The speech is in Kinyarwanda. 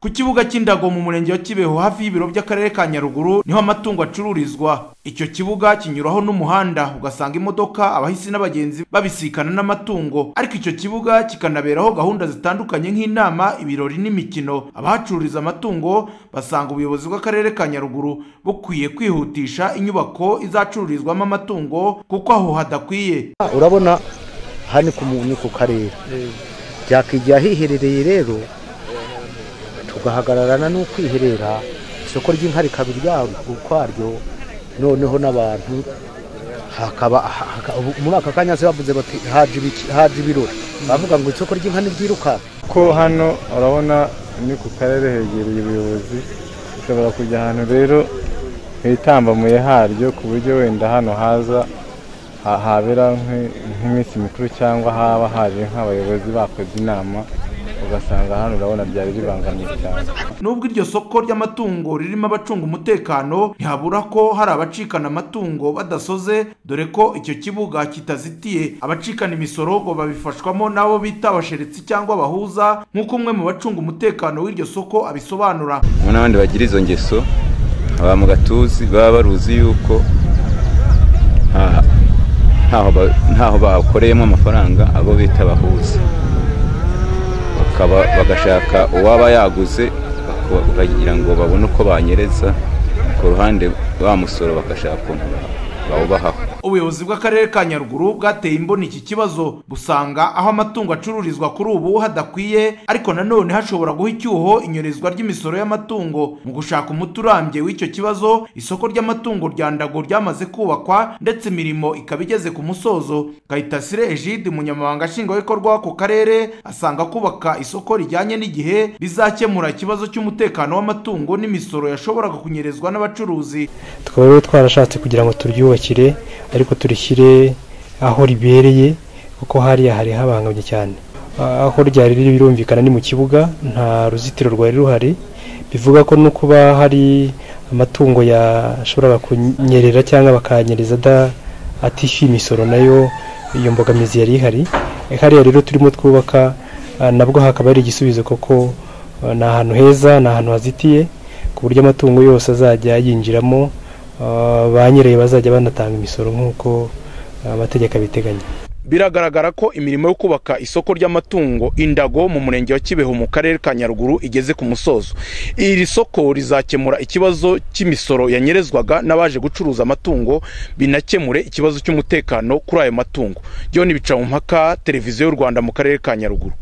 ku kibuga cy'indago mu murenge wa kibeho hafi y'ibiro by'akarere ka nyaruguru niho amatungo acururizwa icyo kibuga kinyuraho n'umuhanda ugasanga imodoka abahisi n'abagenzi babisikana n'amatungo ariko icyo kibuga kikanaberaho gahunda zitandukanye nk'inama ibirori n'imikino abahacururiza amatungo basanga ubuyobozi bw'akarere ka nyaruguru bukwiye kwihutisha inyubako izacururizwamo amatungo kuko aho hadakwiye urabona aha ni ku mu- ni ku karere byakwigira ahiherereye rero tugahagararana n'ukwiherera isoko ry'inka rikaba iryabo ukwaryo noneho n'abantu hakaba ha- haka- ubu- muri aka kanya se bavuze bati haje ibiki- haje ibirori bavuga ngo isoko ry'inka ntiryirukanka ko hano urabona ni ku karere hegereye ubuyobozi ushobora kujya ahantu rero hitambamaye haryo ku buryo wenda hano haza ha- habera nk'i- nk'iminsi mikuru cyangwa haba haje nk'abayobozi bakoze inama ugasanga hano urabona byari bibangamiye cyane nubwo iryo soko ry'amatungo ririmo abacunga umutekano ntihabura ko hari abacikana amatungo badasoze dore ko icyo kibuga kitazitiye abacikana imisoro ngo babifashwamo n'abo bita abasheretsi cyangwa abahuza nk'uko umwe mu bacunga umutekano w'iryo soko abisobanura harimo n'abandi bagira izo ngeso aba mu gatuzi baba baruzi yuko nta- ntaho ba- ntaho bakoreyemo amafaranga abo bita abahuza Bakaba- bagashaka uwaba yaguze bako- bakagira ngo babone uko banyereza ku ruhande wa musoro bagashaka ukuntu ba- bawubahaho ubuyobozi bw'akarere ka nyaruguru bwateye imboni iki kibazo busanga aho amatungo acururizwa kuri ubu hadakwiye ariko nanone hashobora guha icyuho inyorezwa ry'imisoro y'amatungo mu gushaka umuti urambye w'icyo kibazo isoko ry'amatungo rya ndago ryamaze kubakwa ndetse imirimo ikaba igeze ku musozo kayitasire egide umunyamabanga nshingwabikorwa w'ako karere asanga kubaka isoko rijyanye n'igihe bizakemura ikibazo cy'umutekano w'amatungo n'imisoro yashoboraga kunyerezwa n'abacuruzi tukaba rero twarashatse kugira ngo turyubakire ariko turishyire aho ribereye kuko hariya hari habanganye cyane Ah, aho ryari riri birumvikana ni mu kibuga nta ruzitiro rwari ruhari bivuga ko no kuba hari amatungo yashoboraga kunyerera cyangwa bakanyereza ada- atishyuye imisoro nayo iyo mbogamizi yari ihari Eh, hariya rero turimo twubaka ah, nabwo hakaba hari igisubizo kuko ah, ni ahantu heza ni ahantu hazitiye ku buryo amatungo yose azajya yinjiramo ah, ba nyirayo bazajya banatanga imisoro nk'uko ah, amategeko abiteganya biragaragara ko imirimo yo kubaka isoko ry'amatungo indago mu murenge wa kibeho mu karere ka nyaruguru igeze ku musozo iri soko rizakemura ikibazo cy'imisoro yanyerezwaga n'abaje gucuruza amatungo binakemure ikibazo cy'umutekano kuri ayo matungo john bicamumpaka televiziyo y'u rwanda mu karere ka nyaruguru